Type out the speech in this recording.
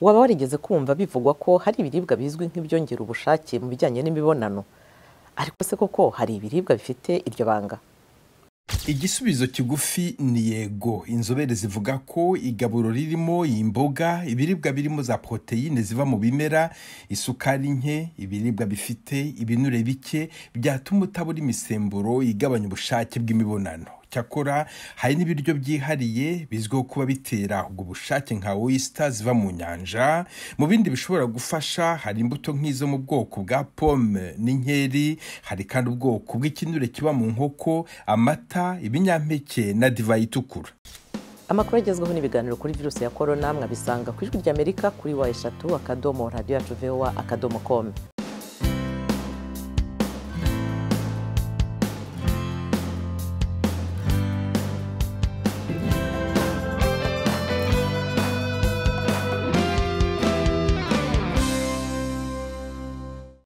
waba warigeze kumva bivugwa ko hari ibiribwa bizwi nk'ibyongera ubushake mu bijyanye n'imibonano ariko se koko hari ibiribwa bifite iryo banga igisubizo kigufi ni yego inzobere zivuga ko igaburo ririmo imboga ibiribwa birimo za poroteyine ziva mu bimera isukari nke ibiribwa bifite ibinure bike byatuma utabura imisemburo igabanya ubushake bw'imibonano cyakora hari n'ibiryo byihariye bizwiho kuba bitera ubwo bushake nka oyisita ziva mu nyanja mu bindi bishobora gufasha hari imbuto nk'izo mu bwoko bwa pome n'inkeri hari kandi ubwoko bw'ikinure kiba mu nkoko amata ibinyampeke na divayi itukura amakuru agezweho n'ibiganiro kuri virusi ya korona mwabisanga ku ijwi ry'amerika kuri wa eshatu akadomo radiyo yacu vowa akadomo komu